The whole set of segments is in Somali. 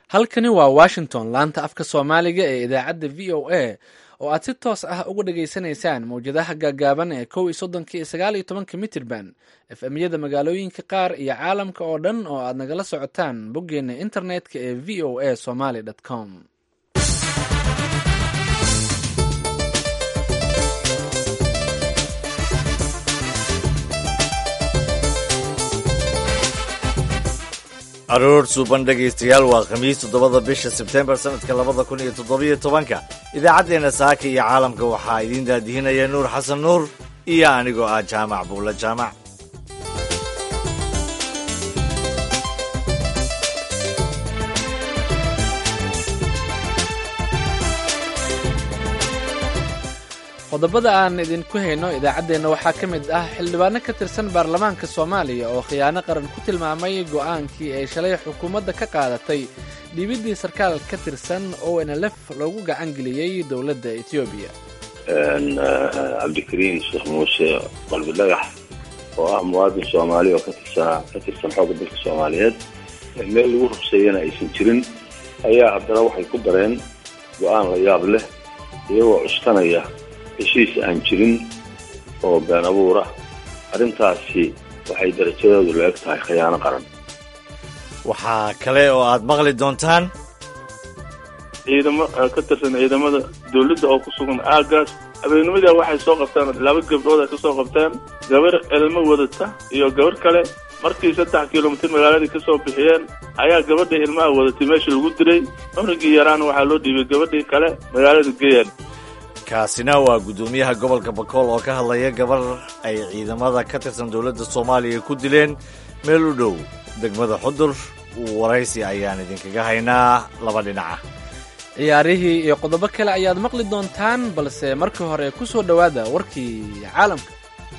halkani waa washington laanta afka soomaaliga ee idaacadda v o a oo aad si toos ah uga dhageysanaysaan mawjadaha gaagaaban ee kow iyo soddonka iyo sagaal iyo tobanka mitirban efemyada magaalooyinka qaar iyo caalamka oo dhan oo aad nagala socotaan boggeena internetka ee v o a somaly com aroor suuban dhegaystayaal waa khamiis toddobada bisha sebtembar sannadka labada kun iyo toddobiyo tobanka idaacaddeenna saaka iyo caalamka waxaa idiin daadihinaya nuur xasan nuur iyo anigoo ah jaamac buulla jaamac qodobada aan idinku hayno idaacaddeenna waxaa ka mid ah xildhibaano ka tirsan baarlamaanka soomaaliya oo khiyaano qaran ku tilmaamay go'aankii ay shalay xukuumadda ka qaadatay dhiibiddii sarkaal ka tirsan o nlf loogu gacan geliyey dowladda etoobiya cabdikariim sheekh muuse qalbi dhagax oo ah muwaadin soomaali oo katirsanaa ka tirsan xoogga dalka soomaaliyeed meel lagu rugseeyana aysan jirin ayaa haddana waxay ku dareen go'aan la yaab leh iyagoo cuskanaya heshiis aan jirin oo been abuura arrintaasi waxay darajadeedu la eg tahay khiyaano qaran waxaa kale oo aad maqli doontaan ciidamo ka tirsan ciidamada dawladda oo ku sugan aagaas habeennimadii waxay soo qabtaan laba gabdhood ay ka soo qabteen gabar elmo wadata iyo gabar kale markii saddex kilomitir magaaladii ka soo bixiyeen ayaa gabadhii ilmaha wadatay meesha lagu diray cunugii yaraana waxaa loo dhiibay gabadhii kale magaalada geyan kaasina waa guddoomiyaha gobolka bakool oo ka hadlaya gabar ay ciidamada ka tirsan dowladda soomaaliya ku dileen meel u dhow degmada xudur waraysi ayaan idinkaga haynaa laba dhinaca ciyaarihii iyo qodobo kale ayaad maqli doontaan balse markii hore ku soo dhowaada warkii caalamka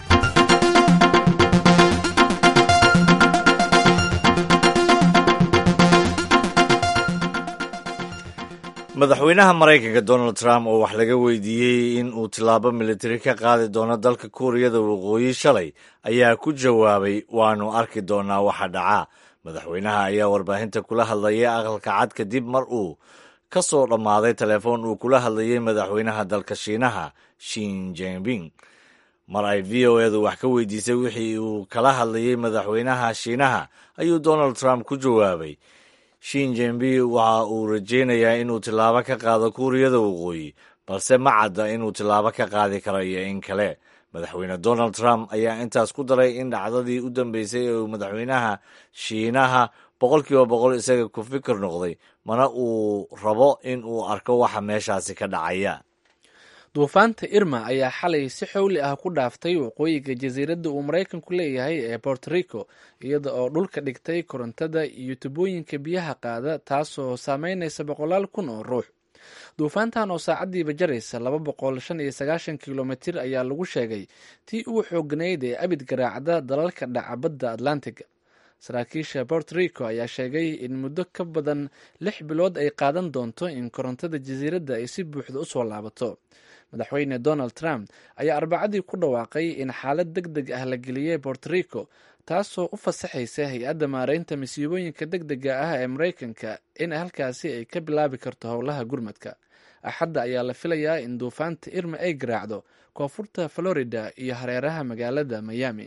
madaxweynaha maraykanka donald trump oo wax laga weydiiyey in uu tillaabo militari ka qaadi doono dalka kuuriyada waqooyi shalay ayaa ku jawaabay waanu arki doonaa waxa dhaca madaxweynaha ayaa warbaahinta kula hadlayay aqalka cad kadib mar uu ka soo dhammaaday telefoon uu kula hadlayay madaxweynaha dalka shiinaha shin jinping mar ay v o edu wax ka weydiisay wixii uu kala hadlayay madaxweynaha shiinaha ayuu donald trump ku jawaabay shin jinping waxa uu rajaynayaa inuu tillaabo ka qaado kuuriyada waqooyi balse ma cadda inuu tillaabo ka qaadi karo iyo in kale madaxweyne donald trump ayaa intaas ku daray in dhacdadii u dambeysay ee uu madaxweynaha shiinaha boqolkiiba boqol isaga ku fikir noqday mana uu rabo in uu arko waxa meeshaasi ka dhacaya duufaanta irma ayaa xalay si xowli ah ku dhaaftay waqooyiga jasiiradda uu maraykanku leeyahay ee borto rico iyada oo dhulka dhigtay korontada iyo tubooyinka biyaha qaada taasoo saameynaysa boqolaal kun oo ruux duufaantan oo saacaddiiba jaraysa laba boqol shan iyo sagaashan kilomitir ayaa lagu sheegay tii ugu xooganayd ee abid garaacda dalalka dhaca badda atlantiga saraakiisha bort rico ayaa sheegay in muddo ka badan lix bilood ay qaadan doonto in korontada jasiiradda ay si buuxda usoo laabato madaxweyne donald trump ayaa arbacadii ku dhawaaqay in xaalad deg deg ah la geliyey bort rico taasoo u fasaxaysa hay-adda maareynta masiibooyinka deg dega ah ee maraykanka in halkaasi ay ka bilaabi karto howlaha gurmadka axadda ayaa la filayaa in duufaanta irma ay garaacdo koonfurta florida iyo hareeraha magaalada miami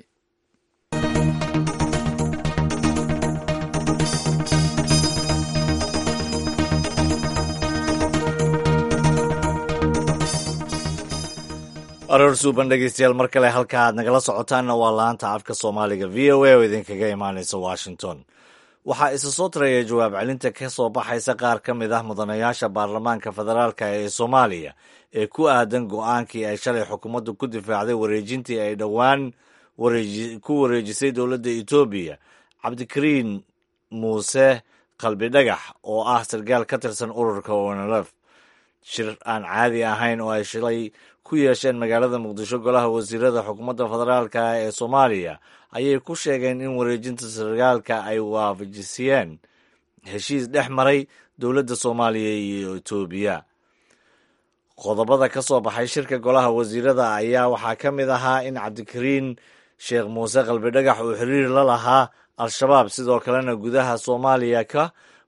aroor suuban dhegeystayaal mar kale halka aad nagala socotaanna waa laanta afka soomaaliga v o a oo idinkaga imaanaysa washington waxaa isa soo taraya jawaab celinta ka soo baxaysa qaar ka mid ah mudanayaasha baarlamaanka federaalka ee soomaaliya ee ku aadan go-aankii ay shalay xukuumaddu ku difaacday wareejintii ay dhowaan ku wareejisay dowladda etoobiya cabdikariin muuse qalbi dhagax oo ah sarkaal ka tirsan ururka onlf shir aan caadi ahayn oo ay shalay ku yeesheen magaalada muqdisho golaha wasiirada xukuumadda federaalka ee soomaaliya ayay ku sheegeen in wareejinta sarkaalka ay waafajisiyeen heshiis dhex maray dowladda soomaaliya iyo etoobiya qodobada ka soo baxay shirka golaha wasiirada ayaa waxaa ka mid ahaa in cabdikariin sheekh muuse qalbidhagax uu xiriir la lahaa al-shabaab sidoo kalena gudaha soomaaliya ka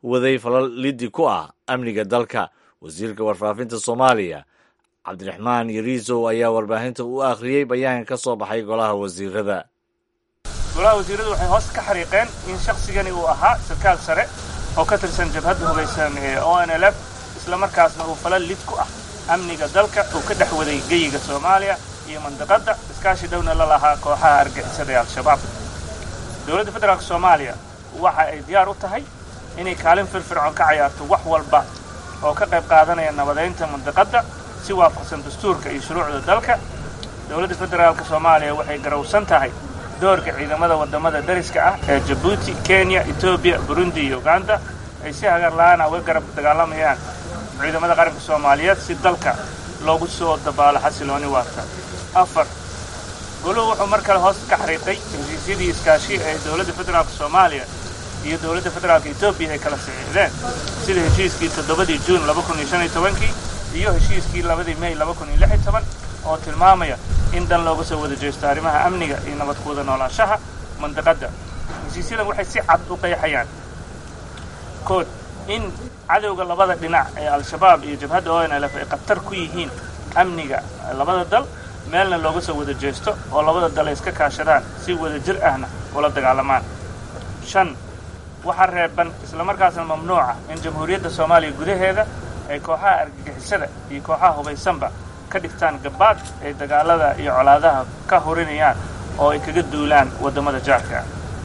waday falal liddi ku ah amniga dalka wasiirka warfaafinta soomaaliya cabdiraxmaan yariisow ayaa warbaahinta u akhriyey bayaanka ka soo baxay golaha wasiirada golaha wasiiradu waxay hoos ka xariiqeen in shaqsigani uu ahaa sarkaal sare oo ka tirsan jabhadda hubaysan ee o n l f islamarkaasna uu falal lid ku ah amniga dalka uu ka dhex waday geyiga soomaaliya iyo mandiqadda iskaashi dhowna la lahaa kooxaha argixisada ee al-shabaab dowladda federaalk soomaaliya waxa ay diyaar u tahay inay kaalin firfircoon ka cayaarto wax walba oo ka qayb qaadanaya nabadaynta mandiqadda si waafaqsan dastuurka iyo shuruucda dalka dowladda federaalk soomaaliya waxay garowsan tahay doorka ciidamada waddamada dariska ah ee jabuuti kenya etoobiya burundi iyo uganda ay si hagarla'aana uga garab dagaalamayaan ciidamada qaranka soomaaliyeed si dalka loogu soo dabaalo xasilooni waarta afar goluhu wuxuu mar kale hoos ka xariiqay heshiisyadii iskaashi ee dowladda federaalk soomaaliya iyo dowladda federaalka etoobiya ay kala saxiixdeen sida heshiiskii toddobadii juun laba kun iyo shan iyo tobankii iyo heshiiskii labadii mey laba kun iyo lix iyo toban oo tilmaamaya in dan looga soo wada jeesto arrimaha amniga iyo nabad ku wada noolaanshaha mandiqadda heshiisyadan waxay si cad u qeexayaan kood in cadowga labada dhinac ee al-shabaab iyo jabhadda o n l f ay khatar ku yihiin amniga labada dal meelna looga soo wada jeesto oo labada dal ay iska kaashadaan si wada jir ahna ula dagaalamaan shan waxaa reeban islamarkaasna mamnuuca in jamhuuriyadda soomaaliya gudaheeda ay kooxaha argagixisada iyo kooxaha hubaysanba ka dhigtaan gabaad ay dagaalada iyo colaadaha ka hurinayaan oo ay kaga duulaan waddamada jaarka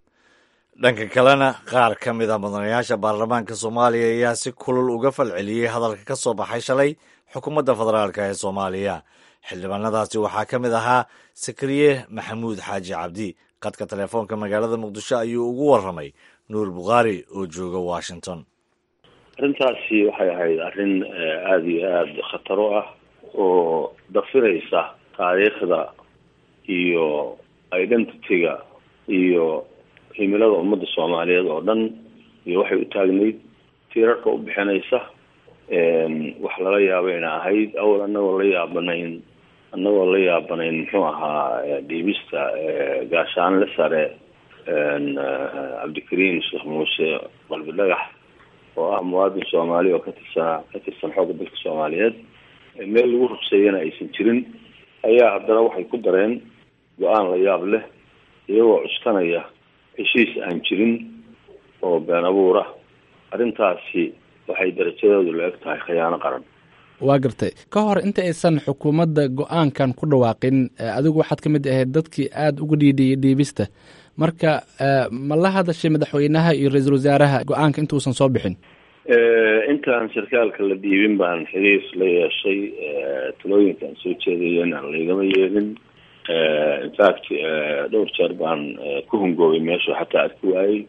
dhanka kalena qaar ka mid a mudanayaasha baarlamaanka soomaaliya ayaa si kulul uga falceliyey hadalka ka soo baxay shalay xukuumadda federaalk ee soomaaliya xildhibaanadaasi waxaa ka mid ahaa sakariye maxamuud xaaji cabdi qadka telefoonka magaalada muqdisho ayuu ugu warramay nuur bukhaari oo jooga washington arrintaasi waxay ahayd arrin aada iyo aada khataro ah oo dafiraysa taariikhda iyo identityga iyo himilada ummadda soomaaliyeed oo dhan iyo waxay u taagnayd tiirarka u bixinaysa wax lala yaabayna ahayd awal anagoo la yaabanayn annagoo la yaabanayn muxuu ahaa dhiibista gaashaanle sare cabdikariim sheekh muuse qalbi dhagax oo ah muwaadin soomaali oo ka tirsanaa ka tirsan xoogga dalka soomaaliyeed meel lagu rugseeyana aysan jirin ayaa haddana waxay ku dareen go-aan la yaab leh iyagoo cuskanaya heshiis aan jirin oo been abuura arrintaasi waxay darajadeedu la eg tahay khiyaano qaran waa gartay ka hor inta aysan xukuumadda go-aankan ku dhawaaqin adigu waxaad ka mid ahayd dadkii aada uga dhiidhiyay dhiibista marka ma la hadashay madaxweynaha iyo ra-iisul wasaaraha go-aanka intuusan soo bixin intaan sarkaalka la dhiibin baan xiriir la yeeshay talooyinkaan soo jeedayen aan laygama yeelin infact dhowr jeer baan ku hungoobay meeshu xataa arki waayey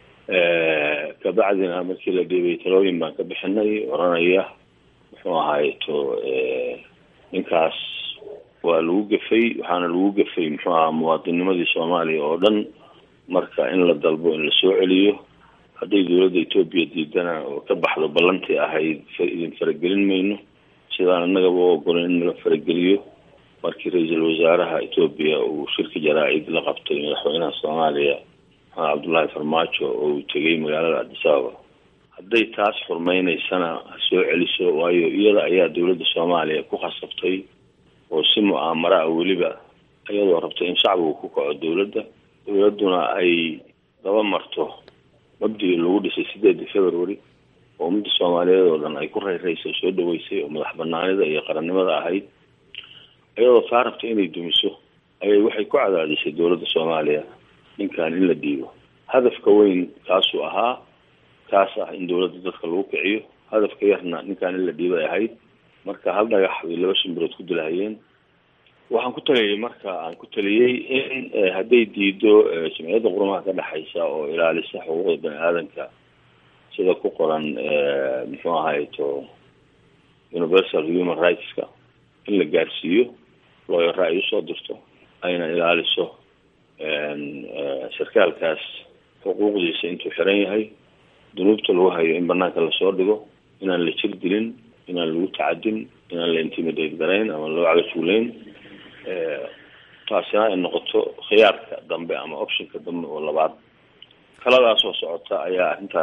kabacdina markii la dhiibay talooyin baan ka bixinay oranaya muxuu ahaayeto ninkaas waa lagu gafay waxaana lagu gafay muxuu ahaa muwaadinimadii soomaaliya oo dhan marka in la dalbo in lasoo celiyo hadday dowladda etoobiya diidana oo ka baxdo ballantii ahayd idin faragelin mayno sidaan annagaba u ogolan in la farageliyo markii ra-iisul wasaaraha etoobiya uu shirka jaraa-id la qabtay madaxweynaha soomaaliya maxamed cabdullaahi farmaajo oo uu tegay magaalada addis ababa hadday taas xurmaynaysana ha soo celiso waayo iyada ayaa dowladda soomaaliya ku khasabtay oo si mu'aamara ah weliba iyadoo rabtay in shacbigu ku kaco dowladda dowladduna ay daba marto mabdigii lagu dhisay sideedii february oo ummadda soomaaliyeed oo dhan ay ku rayraysay soo dhaweysay oo madax banaanida iyo qarannimada ahayd iyadoo taa rabta inay dumiso ayay waxay ku cadaadisay dowladda soomaaliya ninkan in la dhiibo hadafka weyn kaasuu ahaa kaas ah in dowladda dadka lagu kiciyo hadafka yarna ninkan in la dhiibay ahayd marka hal dhagax bay laba shimbirood ku dilahayeen waxaan ku taliyay marka aan ku taliyey in hadday diido jamciyadda qurumaha ka dhexaysa oo ilaalisa xuquuqda bani aadanka sida ku qoran muxuu ahayto universal human rightska in la gaarsiiyo looyaro ay usoo dirto ayna ilaaliso sarkaalkaas xuquuqdiisa intuu xiran yahay dunuubta lagu hayo in banaanka lasoo dhigo inaan la jir dilin inaan lagu tacadin inaan la intimidate garayn ama loo cagajuulayn taasina ay noqoto khiyaarka dambe ama optionka dambe oo labaad kaladaasoo socota ayaa arrintan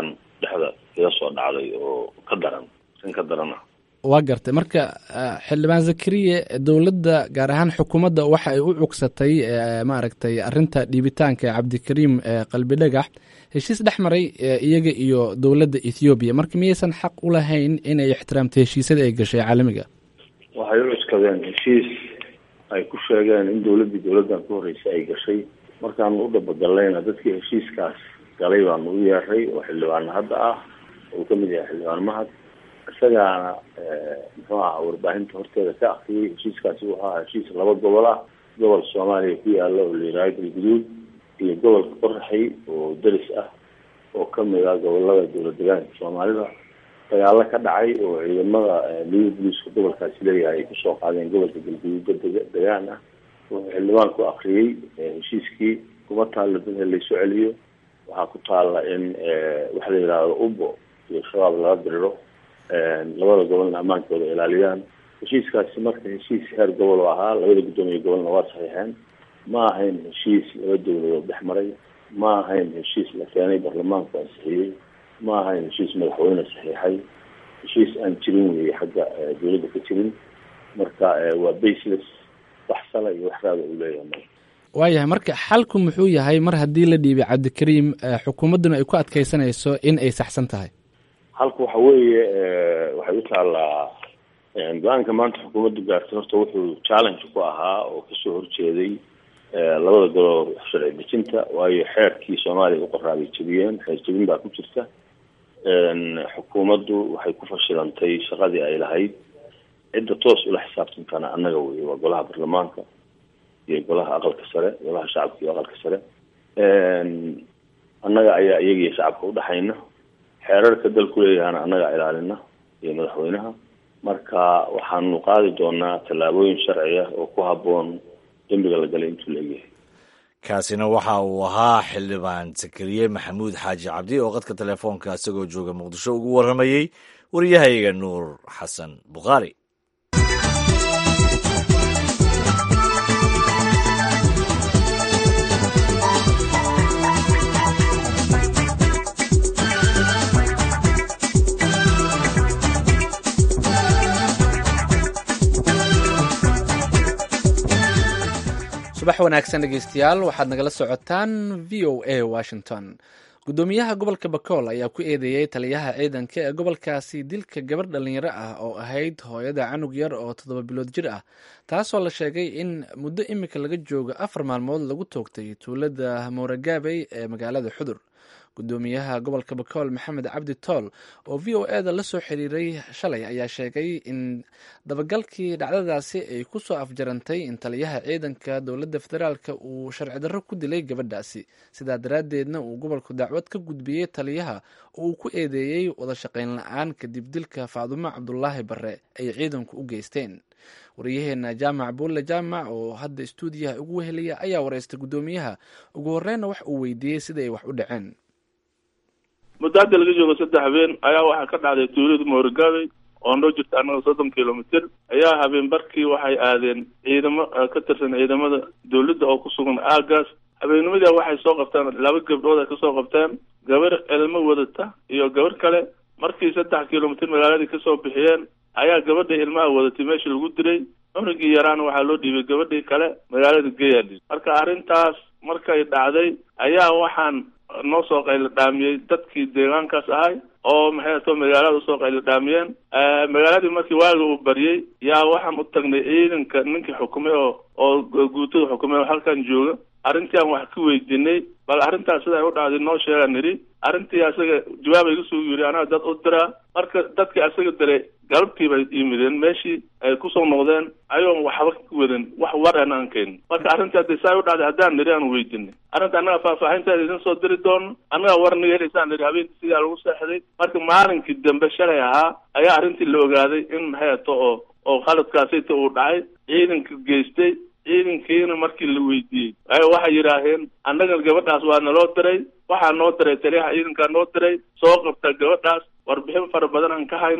dhexda iga soo dhacday oo ka daran sin ka daran ah waa gartay marka xildhibaan zakariye dowladda gaar ahaan xukuumadda waxa ay u cugsatay maaragtay arinta dhiibitaanka cabdikariim qalbi dhagax heshiis dhex maray iyaga iyo dowladda ethoobiya marka miyaysan xaq u lahayn inay ixtiraamto heshiisyada ay gashay caalamiga waxay u cuskadeen heshiis ay ku sheegeen in dowladdii dowladdan ka horreysay ay gashay markaanu u dhabagallayna dadkii heshiiskaas galay baanu u yeeray oo xildhibaana hadda ah uu kamid yahay xildhibaan mahad isagaana muxuu aha warbaahinta horteeda ka akriyay heshiiskaasi wuxuu ahaa heshiis laba gobol ah gobol soomaaliya ku yaala oo la yihaaha galguduud iyo gobolka qoraxay oo deris ah oo kamid ah gobolada dowlad degaanka soomaalida dagaalo ka dhacay oo ciidamada liga boliiska gobolkaasi leeyahay ay kusoo qaadeen gobolka galguduud degaan ah wuxuu xildhibaanku akriyey heshiiskii kuma taalla dad laysu celiyo waxaa ku taalla in waxa la yidhaahdo ubo iyo shabaab laga diriro labada gobolna ammaankooda ilaaliyaan heshiiskaasi marka heshiis heer gobol oo ahaa labada guddoomiye gobolna waa saxiixeen ma ahayn heshiis laba dowladood dhex maray ma ahayn heshiis la keenay baarlamaanku ansixiyey ma ahayn heshiis madaxweyne saxiixay heshiis aan jirin weeye xagga dowladda ka jirin marka waa baseless wax sala iyo wax raada uu leeyahay waayahay marka xalku muxuu yahay mar haddii la dhiibay cabdikariim xukuumadduna ay ku adkeysanayso in ay saxsan tahay halka waxa weeye waxay u taallaa go-aanka maanta xukuumaddu gaartay horta wuxuu challenge ku ahaa oo kasoo horjeeday labada golob sharci dejinta waayo xeerkii soomaaliya u qoraabay jebiyeen xeer jebin baa ku jirta xukuumaddu waxay ku fashilantay shaqadii ay lahayd cidda toos ula xisaabtantana annaga wey waa golaha baarlamaanka iyo golaha aqalka sare golaha shacabka iyo aqalka sare annaga ayaa iyagiyo shacabka udhexayna xeerarka dalku leeyahana annaga ilaalina iyo madaxweynaha marka waxaanu qaadi doonaa tallaabooyin sharci ah oo ku habboon dembiga la galay intuu laegyahay kaasina waxa uu ahaa xildhibaan sakariye maxamuud xaaji cabdi oo qadka telefoonka isagoo jooga muqdisho ugu warramayey waryahayga nuur xasan bukhaari subax wanaagsan dhegeystayaal waxaad nagala socotaan v o a washington guddoomiyaha gobolka bakool ayaa ku eedeeyey taliyaha ciidanka ee gobolkaasi dilka gabar dhalinyaro ah oo ahayd hooyada canug yar oo toddoba bilood jir ah taasoo la sheegay in muddo imika laga joogo afar maalmood lagu toogtay tuulada mooragaabey ee magaalada xudur guddoomiyaha gobolka bakool maxamed cabdi tool oo v o eda la soo xiriiray shalay ayaa sheegay in dabagalkii dhacdadaasi ay ku soo afjarantay in taliyaha ciidanka dowladda federaalka uu sharci darro ku dilay gabadhaasi sidaa daraaddeedna uu gobolku dacwad ka gudbiyey taliyaha oo uu ku eedeeyey wada shaqayn la-aan kadib dilka faadumo cabdulaahi bare ay ciidanku u geysteen wariyaheena jaamac buulle jaamac oo hadda istuudiyaha ugu wehelaya ayaa wareystay guddoomiyaha ugu horreynna wax uu weydiiyey sida ay wax u dhaceen muddo hadda laga joogo saddex habeen ayaa waxaa ka dhacday tuulada moorgaabey oo noo jirta annaga soddon kilomitr ayaa habeen barkii waxay aadeen ciidamo ka tirsan ciidamada dawladda oo ku sugan aagaas habeennimadii waxay soo qabtaan laba gabdhood ay kasoo qabteen gabar elmo wadata iyo gabar kale markii saddex kilomitr magaaladii kasoo bixiyeen ayaa gabadha ilmaha wadatay meesha lagu diray cunugii yaraana waxaa loo dhiibay gabadhii kale magaalada gayaadhi marka arrintaas markay dhacday ayaa waxaan noo soo qaylo dhaamiyey dadkii deegaankaas ahay oo maxay ato magaalada usoo qaylo dhaamiyeen magaaladii markii waaga uu baryey yaa waxaan u tagnay ciidanka ninkii xukumay oo oo guutada xukumay oo halkan jooga arrintii aan wax ka weydiinay bal arrintaas sida ay u dhacday noo sheegaa nidhi arrintii asaga jawaab ay kusoo yiri anaa dad u diraa marka dadkii asaga diray galabtii bay yimideen meeshii ay kusoo noqdeen ayoon waxba ka wadan wax war an aan keenin marka arrintii haddii saa u dhacday haddaan nidhi aan weydiinay arrinta annaga faahfaahinteeda idin soo diri doono annaga war naga helaysaan nidhi habeenkii sidaa lagu seexday marka maalinkii dambe shalay ahaa ayaa arrintii la ogaaday in maxay ato oo oo khaladkaasita uu dhacay ciidanka geystay ciidankiina markii la weydiiyey ayo waxay yidhaaheen annaga gabadhaas waa naloo diray waxaa noo diray taliyaha ciidankaa noo diray soo qabta gabadhaas warbixin fara badan aan ka haynaa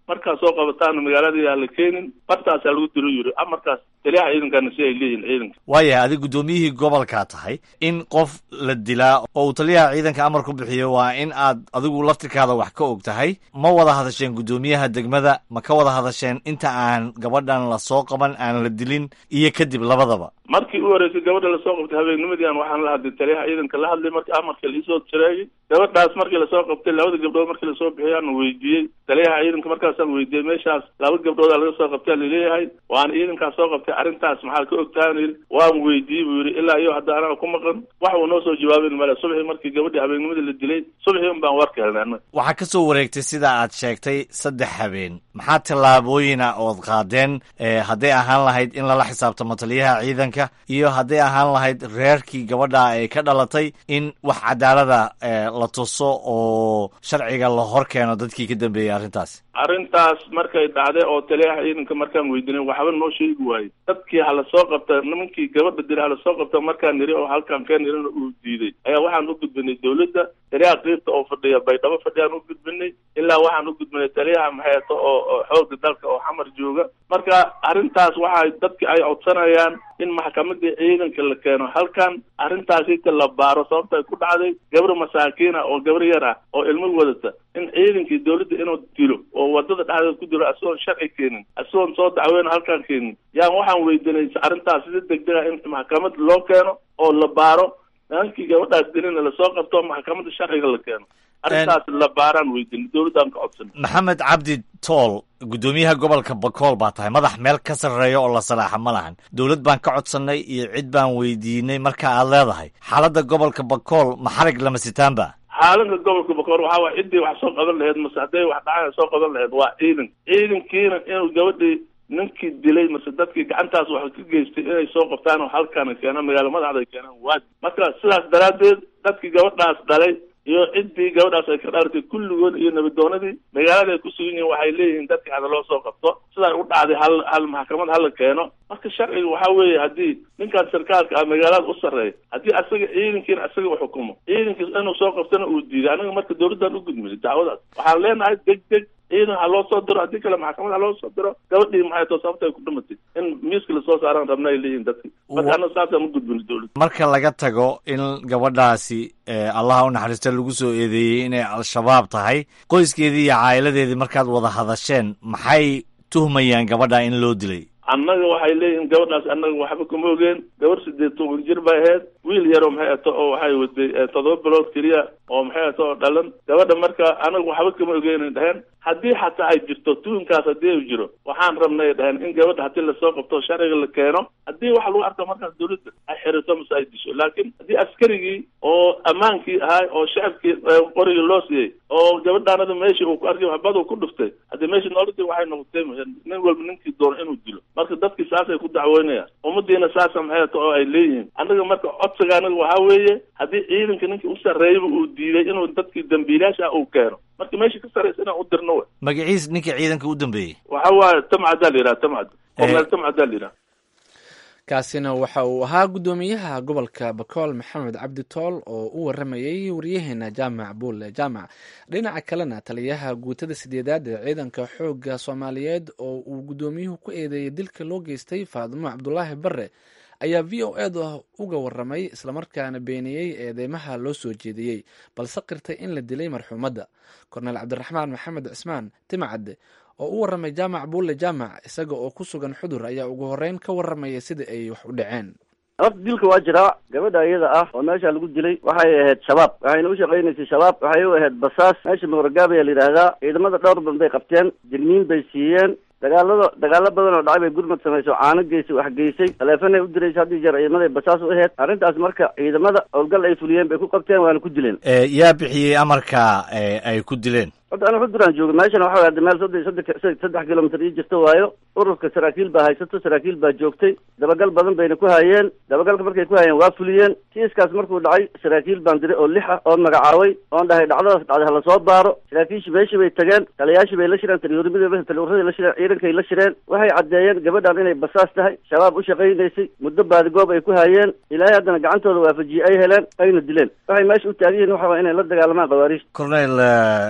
markaad soo qabataan magaalada aan la keenin bartaasaa lagu dilo yiri amarkaas taliyaha ciidankana si ay leeyihin ciidanka waayahay adig guddoomiyihii gobolkaa tahay in qof la dilaa oo uu taliyaha ciidanka amar ku bixiyo waa in aad adigu laftirkaada wax ka og tahay ma wada hadasheen guddoomiyaha degmada ma ka wada hadasheen inta aan gabadhan la soo qaban aan la dilin iyo kadib labadaba markii u horeysay gabadha lasoo qabtay habeennimadii aan waxaan la hadlay taliyaha ciidanka la hadlay markii amarka laisoo jareeyay gabadhaas markii lasoo qabtay labada gabdhood markii lasoo bixiyay aan weydiiyey taliyaha ciidanka markaasaan weydiiyey meeshaas laba gabdhoodaa laga soo qabtay laleeyahay waan ciidankaas soo qabtay arrintaas maxaa ka ogtahan yidhi waan weydiiyey buu yidhi ilaa iyo hadda anaga ku maqan wax uu noo soo jawaabin male subaxii markii gabadhii habeennimadii la dilay subaxii un baan warka helnay annaga waxaa ka soo wareegtay sida aad sheegtay saddex habeen maxaa tallaabooyina ood qaadeen hadday ahaan lahayd in lala xisaabtamo taliyaha ciidanka iyo hadday ahaan lahayd reerkii gabadha ay ka dhalatay in wax cadaalada la tuso oo sharciga la hor keeno dadkii ka dambeeyey arrintaas arrintaas markay dhacday oo taliyaha ciidanka markaan weydiinay waxba noo sheegi waayey dadkii hala soo qabta nimankii gabadha dila hala soo qabta markaan niri oo halkaan keen nirina uu diiday ayaa waxaan u gudbinay dawladda taliyaha qiibta oo fadhiya baydhabo fadhiyaan u gudbinay ilaa waxaan u gudbinay taliyaha maxeeto oo oo xooga dalka oo xamar jooga marka arrintaas waxay dadki ay codsanayaan in maxkamadii ciidanka la keeno halkan arrintaasita la baaro sababta ay ku dhacday gabar masaakiina oo gabar yar ah oo ilmo wadata in ciidankii dawladda inuu dilo oo wadada dhexdeeda ku dilo asigoon sharci keenin asigoon soo dacweyna halkaan keenin yaan waxaan weydiinay arrintaas sida degdega in maxkamad loo keeno oo la baaro nimankii gabadhaas dilina lasoo qabto maxkamadda sharciga la keeno arrintaas la baaraan weydiinay dawladdaan ka codsanay maxamed cabdi tool guddoomiyaha gobolka bakool baa tahay madax meel ka sarreeya oo la salaaxa ma lahan dowlad baan ka codsannay iyo cid baan weydiinay marka aad leedahay xaaladda gobolka bakool ma xarig lama sitaanba xaaladda gobolka bakool waxaa waay ciddii wax soo qaban laheyd mase hadday wax dhacaan soo qaban laheyd waa ciidan ciidankiina inuu gabadhii ninkii dilay mase dadkii gacantaas wax ka geystay inay soo qabtaan oo halkaana keenaan magaalo madaxda ay keenaan waa marka sidaas daraaddeed dadkii gabadhaas dhalay iyo ciddii gabadhaas ay ka dhaartay kulligood iyo nabadoonadii magaalada ay ku sugan yihiin waxay leeyihiin dadkii hada loo soo qabto sidaa u dhacday hal hal maxkamad hala keeno marka sharciga waxaa weeye haddii ninkaan sarkaalka ah magaalada u sarreeya haddii asaga ciidankiina asaga u xukumo ciidankiis inuu soo qabtana uu diiday anaga marka dawladdan u gudmiyay dacwadaas waxaan leenahay deg deg ciidan ha loo soo diro haddii kale maxkamad ha loo soo diro gabadhii maxay too sababta ay ku dhimatay in miiska lasoo saaraan rabna ay leeyihin dadki marka anaga saasaan u gudbinay dawladda marka laga tago in gabadhaasi allaha u naxariista lagu soo eedeeyey inay al-shabaab tahay qoyskeedii iyo caa'iladeedii markaad wada hadasheen maxay tuhmayaan gabadha in loo dilay annaga waxay leeyihiin gabadhaas annaga waxba kuma ogeen gabar sideed toban jir bay ahayd wiil yaroo maxay ato oo waxay waday toddoba bilood keliya oo maxay ato oo dhalan gabadha marka anaga waxba kama ogeenay dhaheen haddii xataa ay jirto tuunkaas haddii ay jiro waxaan rabnay dhaheen in gabadha haddii lasoo qabto sharciga la keeno haddii waxa lagu arko markaas dawladda ay xirito mase ay disho laakiin haddii askarigii oo ammaankii ahay oo shacabkii qorigii loo siiyey oo gabadhaanada meeshii uu ku arkay waxbad uu ku dhuftay haddii meeshii nooladii waxay noqotay nin walba ninkii doono inuu dilo marka dadkii saasay ku dacwoynayaan ummadiina saasa maxay ato oo ay leeyihiin annaga marka codsiga anaga waxaa weeye haddii ciidanka ninkii u sarreeyaba uu diiday inuu dadkii dambiilaasha uu keeno marka meeshii ka sarreysa inaan u dirno wey magaciis ninka ciidanka u dambeeyey waxa waaye tamcadaa la yidhaha tamcad korneel tamcadaa la yidhaha kaasina waxa uu ahaa guddoomiyaha gobolka bakool maxamed cabdi tool oo u waramayay waryaheena jaamac buulle jaamac dhinaca kalena taliyaha guutada sideedaad ee ciidanka xoogga soomaaliyeed oo uu guddoomiyuhu ku eedeeyey dilka loo geystay faadimo cabdulaahi bare ayaa v o eda uga waramay islamarkaana beeniyey eedeymaha loo soo jeediyey balse qirtay in la dilay marxuumadda korneel cabdiraxmaan maxamed cismaan timcadde oo u waramay jaamac buulle jaamac isaga oo ku sugan xudur ayaa ugu horeyn ka waramaya sida ay wax u dhaceen horta dilka waa jiraa gabadha iyada ah oo meesha lagu dilay waxay ahayd shabaab waxayna u shaqaynaysay shabaab waxay u ahayd basaas meesha mooragaab ayaa la yidhaahdaa ciidamada dhowr badan bay qabteen jirmiin bay siiyeen dagaalada dagaalo badan oo dhacay bay gurmad samayso caano geysay wax geysay taleefanay u diraysa haddii jeer ciidamaday basaas u ahayd arrintaas marka ciidamada howlgal ay fuliyeen bay ku qabteen waana ku dileen yaa bixiyey amarka ay ku dileen hadda aniga xuduraan jooga meeshana waxa way meel saddex saddex saddex kilomitr ii jirta waayo ururka saraakiil baa haysato saraakiil baa joogtay dabagal badan bayna ku hayeen dabagalka markay ku hayeen waa fuliyeen kiiskaas markuu dhacay saraakiil baan diray oo lix ah oo magacaabay oon dhahay dhacdadaas dhacday hala soo baaro saraakiishii meeshii bay tageen taliyayaashii bay la shireen taliurimada taliuradii la shireen ciidankay la shireen waxay caddeeyeen gabadhan inay basaas tahay shabaab u shaqaynaysay muddo baadigoob ay ku hayeen ilaahay haddana gacantooda waafajiyey ay heleen ayna dileen waxay meesha u taagan yihiin waxa waa inay la dagaalamaan khawaariij cornel tim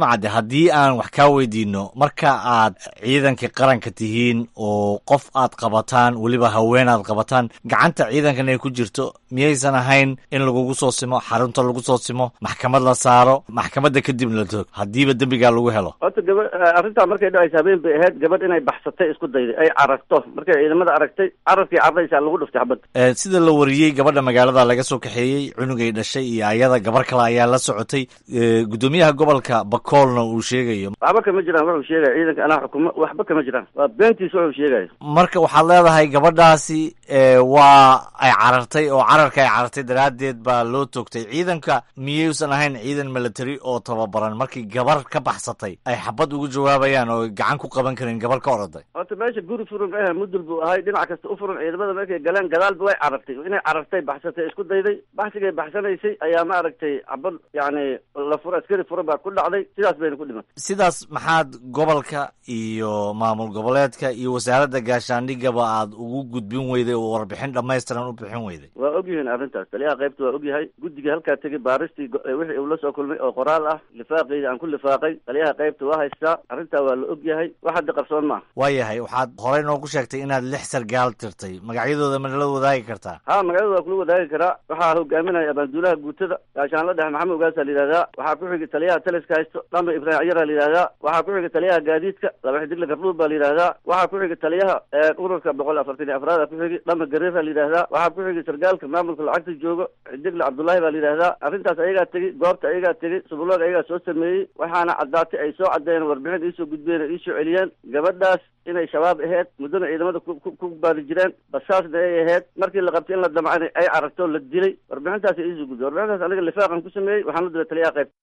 timcadde haddii aan wax kaa weydiino marka aad ciidanka qaranka tihiin oo qof aad qabataan weliba haween aad qabataan gacanta ciidankan ay ku jirto miyaysan ahayn in lagugu soo simo xarunta lagu soo simo maxkamad la saaro maxkamadda kadibna la toog haddiiba dembigaa lagu helo horta gaba arrintaa markay dhacaysa habeen bay ahayd gabadh inay baxsatay isku dayday ay cararto markay ciidamada aragtay cararkii cararaysaa lagu dhuftay xabadda Eh, sida la wariyey gabadha magaalada laga soo kaxeeyey cunugay dhashay iyo ayada gabar kale ayaa la socotay Eh, guddoomiyaha gobolka bakoolna uu sheegayo waxba kama jiraan wuxuu sheegaya ciidanka anaa xukumo waxba kama jiraan waa beentiis wuxuu sheegaya marka waxaad leedahay gabadhaasi eh, waa ay carartay oo cararka ay carartay daraaddeed baa loo toogtay ciidanka miyuusan ahayn ciidan military oo tababaran markii gabar ka baxsatay ay xabad ugu jawaabayaan oo gacan ku qaban karin gabar ka oroday horta meesha guri furan ma ahe mudul buu ahay dhinac kasta u furan ciidamada markay galeen gadaalba way carartay inay carartay baxsatay isku dayday baxsigay baxsanaysay ayaa ma aragtay xabad yacni la furo askari furan baa ku dhacday sidaas bayna ku dhimatay sidaas maxaad gobolka iyo maamul goboleedka iyo wasaaradda gaashaandhigaba aad ugu gudbin weyday oo warbixin dhammaystiran u bixin weyday waa ogyihiin arrintaas taliyaha qaybta waa ogyahay guddiga halkaa tegay baaristii go- eh, wixii uu la soo kulmay oo qoraal ah lifaaqeydii aan ku lifaaqay taliyaha qaybta waa haystaa arrintaa waa la ogyahay wax hadda qarsoon maaha waayahay waxaad horey noogu sheegtay inaad lix sargaal tirtay magacyadooda ma nala wadaagi kartaa ha magaalada waa kula wadaagi karaa waxaa hogaaminaya abaanduulaha guutada gaashaanla dhexe maxamed ogaasaa la yidhahdaa waxaa ku xigay taliyaha taliska haysto dhamba ibraahim cayara la yidhahdaa waxaa ku xigay taliyaha gaadiidka laba xidigle gardhuub baa la yidhahdaa waxaa ku xigay taliyaha ee ururka boqol afartan iyo afraada ku xigay dhamba gareera la yidhahdaa waxaa ku xigay sargaalka maamulka lacagta joogo xidigle cabdullaahi baa la yidhahdaa arrintaas ayagaa tegey goobta ayagaa tegey subuloog ayagaa soo sameeyey waxaana caddaatay ay soo caddeeyeen warbixin iisoo gudbeen oo iisoo celiyeen gabadhaas inay shabaab ahayd muddana ciidamada ku ku- ku baadi jireen basaasna ay ahayd markii la qabtay in la damcana ay cararto la dilay warbixintaas ay iisoo gudbeen warbixintaas aniga lifaaqan ku sameeyey waxaan u diray taliyaha qayb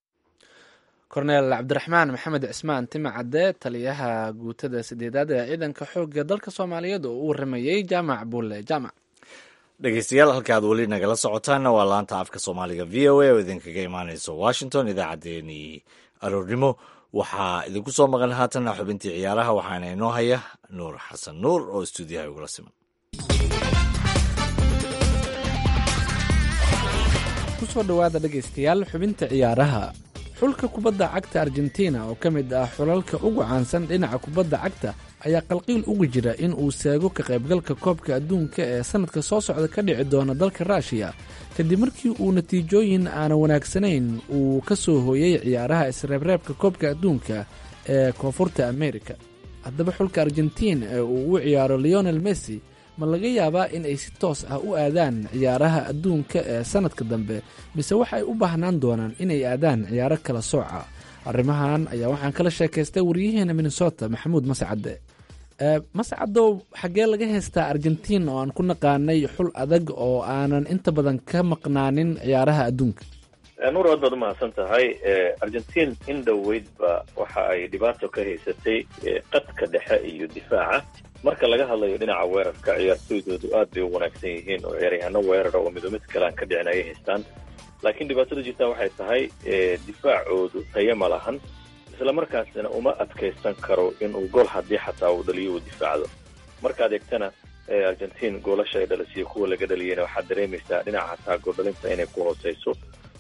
korneel cabdiraxmaan maxamed cismaan tima cadde taliyaha guutada sideedaad ee ciidanka xoogga dalka soomaaliyeed oo u waramayey jaamac bulle jaamac dhegeystayaal halkaad weli nagala socotaanna waa laanta afka soomaaliga v o a oo idinkaga imaaneyso washington idaacaddeenii aroornimo waxaa idinku soo maqan haatanna xubintii ciyaaraha waxaana inoo haya nuur xasan nuur oo stuudiyaha igula siman kusoo dhowaada dhegaystayaal xubinta ciyaaraha xulka kubadda cagta argentina oo ka mid ah xulalka ugu caansan dhinaca kubadda cagta ayaa qalqiil ugu jira in uu seego ka qaybgalka koobka adduunka ee sannadka soo socda ka dhici doona dalka ruushiya kadib markii uu natiijooyin aanan wanaagsanayn uu ka soo hooyey ciyaaraha isreebreebka koobka adduunka ee koonfurta amerika haddaba xulka argentiin ee uu u ciyaaro leonel messi ma laga yaabaa in ay si toos ah u aadaan ciyaaraha adduunka ee sannadka dambe mise waxay u baahnaan doonaan inay aadaan ciyaaro kala sooca arrimahan ayaa waxaan kala sheekaystay waryaheena minnesota maxamuud mascadde ee mascadow xaggee laga haystaa argentiin oo aan ku naqaanay xul adag oo aanan inta badan ka maqnaanin ciyaaraha adduunka nuur aad baad umahadsan tahay argentiin in dhoweydba waxa ay dhibaato ka haysatay qadka dhexe iyo difaaca marka laga hadlayo dhinaca weerarka ciyaartoydoodu aad bay u wanaagsan yihiin oo ciyaaryahaano weerara oo mido mid kale aan ka dhicin ayay haystaan laakiin dhibaatada jirtaa waxay tahay difaacoodu tayo ma lahan isla markaasina uma adkaysan karo inuu gool haddii xataa uu dhaliyo uu difaacdo markaad eegtana argentiin goolasha ay dhalisiyo kuwa laga dhaliyeyna waxaad dareemaysaa dhinaca hataa gooldhalinta inay ku hooseyso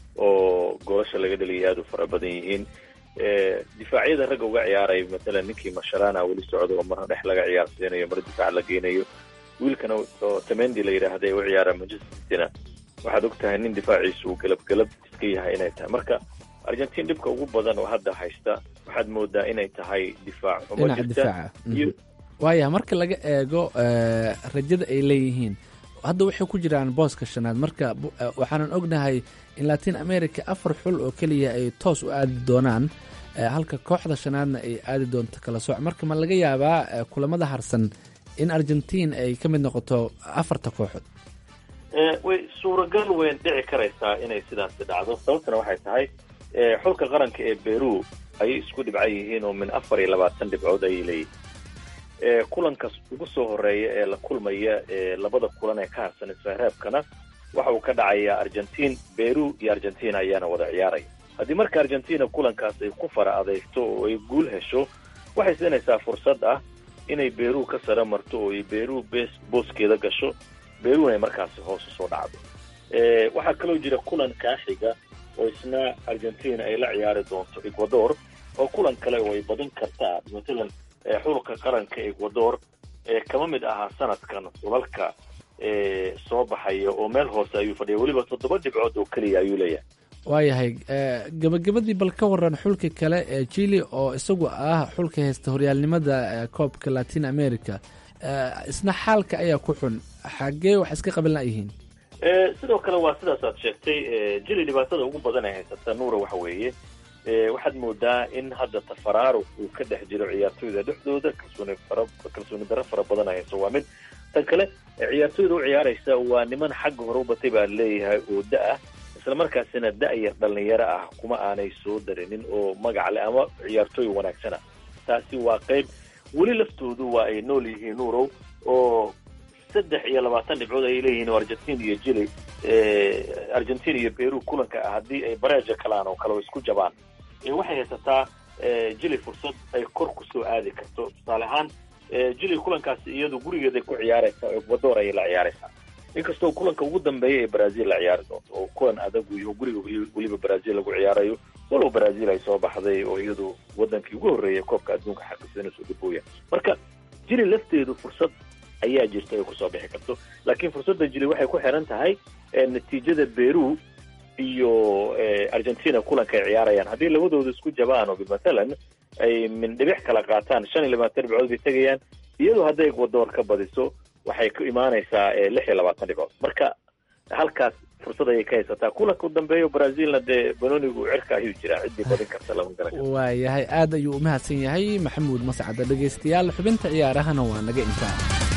oo goolasha laga dhaliyay aada u fara badan yihiin difaacyada ragga uga ciyaaraya matalan ninkii masharana weli socdo oo marna dhex laga ciyaarsiinayo mar difaac la geynayo wiilkana oo tamendi la yidhaahda ee u ciyaara manchester cityna waxaad og tahay nin difaaciisu uu galabgalab iska yahay inay tahay marka argentiin dhibka ugu badan oo hadda haysta waxaad moodaa inay tahay difaac xumo dhinaca jirta difaaca iyo waaya marka laga eego eh, rajada ay leeyihiin hadda waxay ku jiraan booska shanaad marka bu- eh, waxaanan ognahay in latin america afar xul oo keliya ay toos u aadi doonaan eh, halka kooxda shanaadna ay aadi doonto kala sooc marka ma laga yaabaa eh, kulamada harsan in argentiin ay ka mid noqoto afarta kooxood Eh, way suuragal weyn dhici karaysaa inay sidaasi dhacdo sababtana waxay tahay eh, xulka qaranka ee beru ayay isku dhibcan yihiin oo min afar iyo labaatan dhibcood ayay leeyihiin Eh, kulankas ugu soo horeeya ee la kulmaya ee labada kulan ee ka harsan isreebkana waxa uu ka dhacayaa argentiin beru iyo argentina ayaana wada ciyaaraya haddii marka argentina kulankaas ay ku fara adeegto oo ay guul hesho waxay siinaysaa fursad ah inay beru ka sare marto oo ay beru bes booskeeda gasho beruna ay markaasi hoos usoo dhacdo Eh, waxaa kaloo jira kulan kaaxiga oo isna argentina ay la ciyaari doonto ecuador oo kulan kale oo ay badin kartaa matalan xulka qaranka ecuador kama mid ahaa sanadkan xulalka soo baxaya oo meel hoose ayuu fadhiya weliba toddoba dhibcood oo keliya ayuu leeyahay waayahay gabagabadii bal ka waran xulka kale ee chile oo isagu ah xulka haysta horyaalnimada koobka latin america isna xaalka ayaa ku xun xagee wax iska qaban layihiin sidoo kale waa sidaas aad sheegtay jili dhibaatada ugu badan ay haysata nuura waxa weeye waxaad moodaa in hadda tafaraaruq uu ka dhex jiro ciyaartoyda dhexdooda kalsooni fara kalsooni darro fara badan ay hayso waa mid tan kale ciyaartoyda u ciyaaraysa waa niman xagga hore u batay baa leeyahay oo da-ah isla markaasina da-yar dhalinyaro ah kuma aanay soo darinin oo magac leh ama ciyaartooy wanaagsana taasi waa qayb weli laftoodu waa ay nool yihiin nuurow oo saddex iyo labaatan dhibcood ayay leeyihiin oo argentina iyo jili argentina iyo peru kulanka ah haddii ay bareeja kalaan oo kale oo isku jabaan waxay haysataa jili fursad ay kor kusoo aadi karto tusaale ahaan jili kulankaasi iyadu gurigeeday ku ciyaaraysaa ecuador ayay la ciyaaraysaa inkastoo kulanka ugu dambeeya ee brazil la ciyaari doonto oo kulan adag iyo guriga weliba brazil lagu ciyaarayo walow brazil ay soo baxday oo iyadu wadankii ugu horreeyay koobka adduunka xaqiisanayso dibooya marka jili lafteedu fursad ayaa jirta ay kusoo bixi karto laakiin fursadda jili waxay ku xiran tahay natiijada peru iyo argentina kulanka ay ciyaarayaan haddii labadooda isku jabaan oo matalan ay min dhibic kala qaataan shan iyo labaatan dhibcood bay tegayaan iyadoo hadday ecuador ka badiso waxay ku imaanaysaa lix iyo labaatan dhibcood marka halkaas fursad ayay ka haysataa kulanka u dambeeyo brazilna dee banonigu cirka ayuu jiraa ciddii badin karta lama garan karo waayahay aad ayuu umahadsan yahay maxamuud mascada dhegaystayaal xubinta ciyaarahana waa naga intaa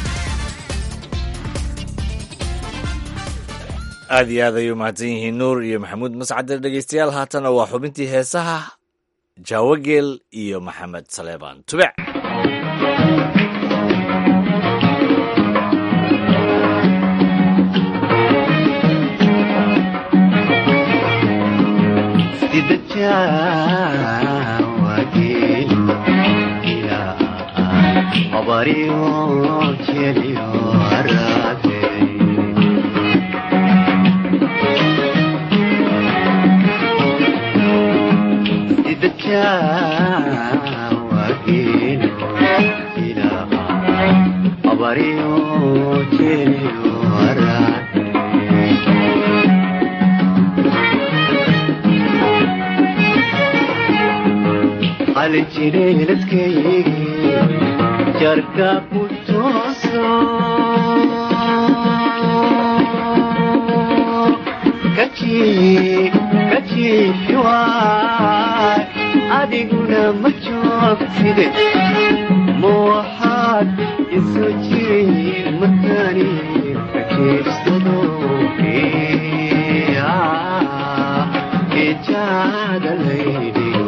aad iyo aad ayay umahadsan yihiin nuur iyo maxamuud mascade dhegaystayaal haatana waa xubintii heesaha jaawageel iyo maxamed saleebaan tubec jarka ku tooso kajiifiwaay adiguna ma joogtide ma waxaad isu jirin markani kajeedsado ejaada laydhigo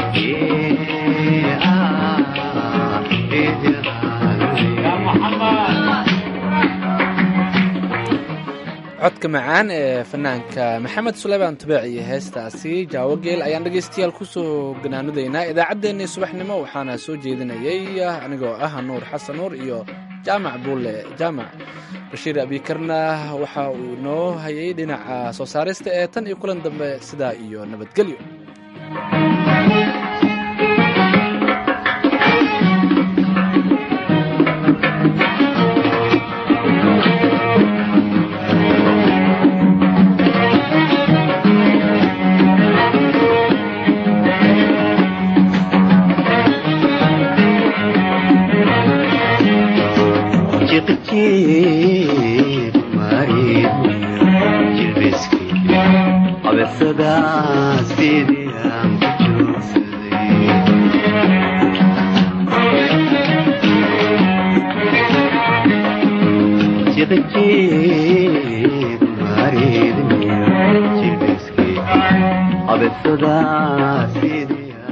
codka macaan ee fanaanka maxamed suleymaan tubeec iyo heestaasi jaawogeel ayaan dhegaystayaal kusoo ganaanudaynaa idaacaddeenii subaxnimo waxaana soo jeedinayay anigoo ah nuur xasan nuur iyo jaamac buulle jaamac bashiir abikarna waxa uu noo hayay dhinaca soo saarista ee tan iyo kulan dambe sidaa iyo nabadgelyo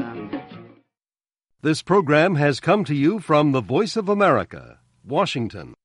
This program has come to you from the Voice of America, Washington.